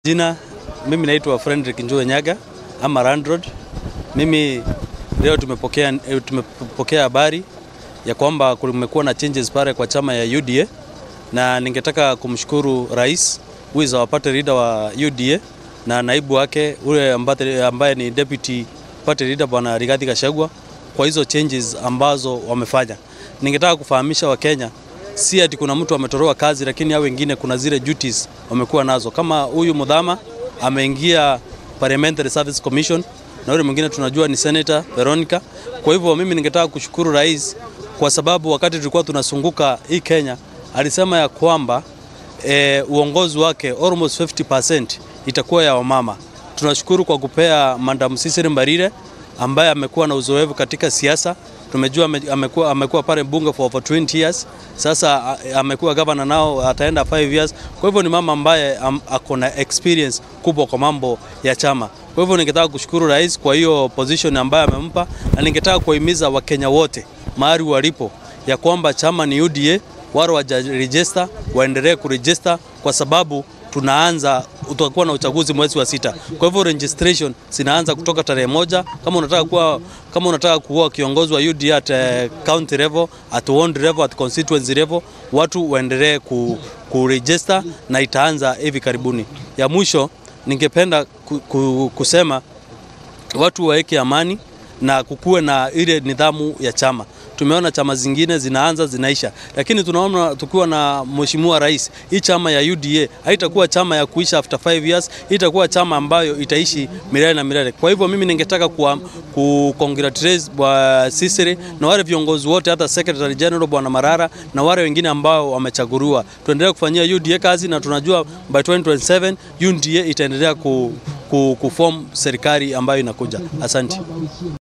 Jina mimi naitwa Fredrick Njue Nyaga ama Landlord. Mimi leo tumepokea tumepokea habari ya kwamba kumekuwa na changes pale kwa chama ya UDA na ningetaka kumshukuru rais who is our party leader wa UDA na naibu wake ule ambaye, ambaye ni deputy party leader bwana Rigathi Gachagua kwa hizo changes ambazo wamefanya. Ningetaka kufahamisha Wakenya si ati kuna mtu ametoroa kazi, lakini hao wengine kuna zile duties wamekuwa nazo. Kama huyu Mudhama ameingia Parliamentary Service Commission na yule mwingine tunajua ni Senator Veronica. Kwa hivyo mimi ningetaka kushukuru rais kwa sababu wakati tulikuwa tunasunguka hii Kenya alisema ya kwamba e, uongozi wake almost 50% itakuwa ya wamama. Tunashukuru kwa kupea Madam Cecily Mbarire ambaye amekuwa na uzoefu katika siasa tumejua amekuwa, amekuwa pale bunge for over 20 years. Sasa amekuwa gavana nao ataenda 5 years. Kwa hivyo ni mama ambaye am, ako na experience kubwa kwa mambo ya chama. Kwa hivyo ningetaka kushukuru rais kwa hiyo position ambayo amempa, na ningetaka kuhimiza Wakenya wote mahali walipo ya kwamba chama ni UDA, wale wajarejista waendelee kurejista kwa sababu tunaanza utakuwa na uchaguzi mwezi wa sita. Kwa hivyo registration zinaanza kutoka tarehe moja. Kama unataka kuwa kama unataka kuwa kiongozi wa UDA at uh, county level, at ward level, at constituency level, watu waendelee ku, ku register na itaanza hivi karibuni. Ya mwisho ningependa ku, ku, kusema watu waweke amani na kukuwe na ile nidhamu ya chama. Tumeona chama zingine zinaanza zinaisha, lakini tunaona tukiwa na mheshimiwa rais, hii chama ya UDA haitakuwa chama ya kuisha after 5 years, itakuwa chama ambayo itaishi milele na milele. Kwa hivyo mimi ningetaka ku, ku congratulate bwa Cecily na wale viongozi wote, hata Secretary General bwana Marara na wale wengine ambao wamechaguliwa. Tuendelee kufanyia UDA kazi na tunajua by 2027 UDA itaendelea ku, ku, kuform serikali ambayo inakuja. Asante.